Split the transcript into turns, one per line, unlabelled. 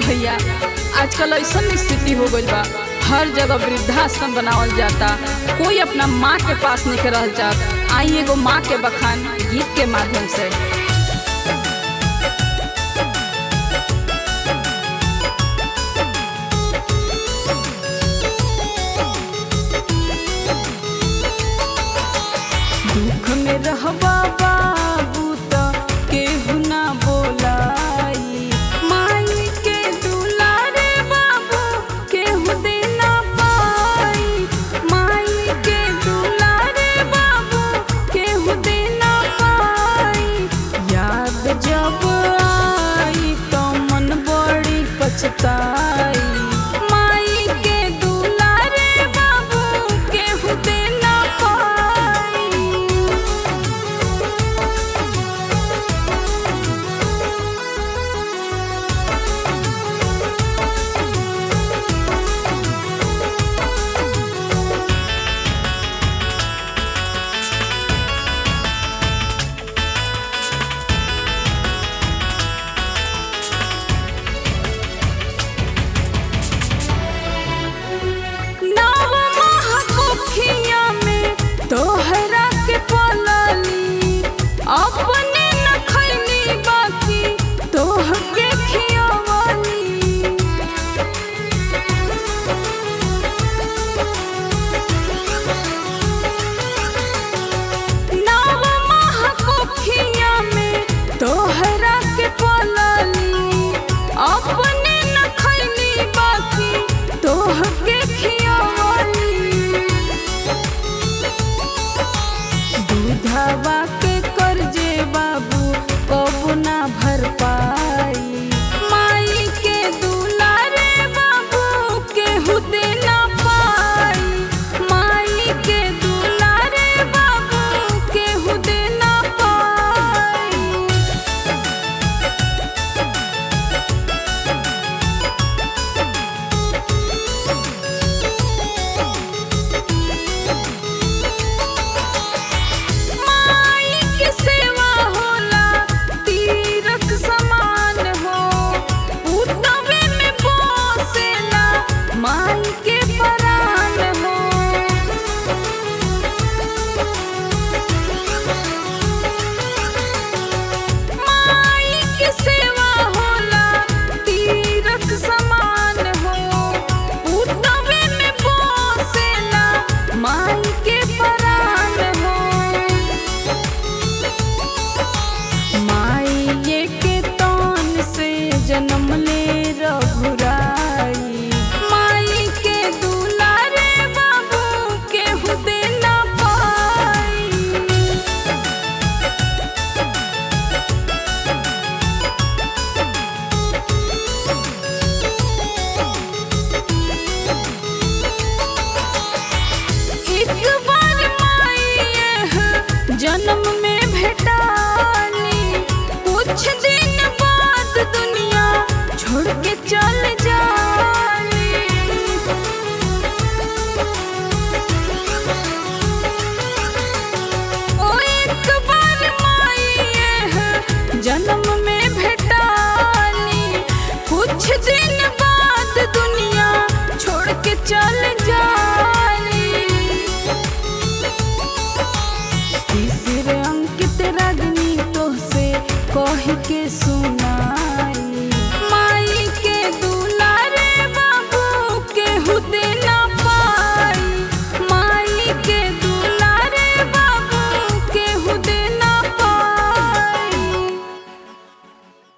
भैया आजकल ऐसा स्थिति हो गइल बा हर जगह वृद्धाश्रम बनावल जाता कोई अपना माँ के पास नहीं के रहल चाहत आई एगो माँ के बखान गीत के माध्यम से दुख में रहबा बाबू त केहू ना बोलाई माई के दुलारे बाबू केहू दे ना पाई माई के दुलारे बाबू केहू दे ना पाई याद जब आई तो मन बड़ी पछताई माई के दुलारे बाबू केहू दे ना पाई नव महकुखिया में तोहरा के पलली अपने न खैली बाकी तोहके खियवली नव महकुखिया में तोहरा के पलली अपने न खैली बाकी तोहके खियवली दूधवा के कर्जे बाबू कबू ना भर पाई माई के दुलारे बाबू केहू दे ना पाई माई के दुलारे बाबू केहू दे ना पाई माई के सेवा होला तीरथ समान हो उतवे में बसेला माई के परान हो माई के सेवा होला तीरथ समान हो उतवे में बसेला माई के परान हो माई के तन से जन्म ले रघुराई माई के दुलारे बाबू केहू दे ना पाई एक बार माई एह जन्म में भेटाली कुछ दिन बाद दुनिया छोड़ के चल जाली ओ एक बार माई एह जन्म में भेटाली कुछ दिन बाद दुनिया छोड़ के चल जाली तीसरे अंकित रागनी तो से कह के सुनाई माई के दुलारे बाबू केहू दे ना पाई माई के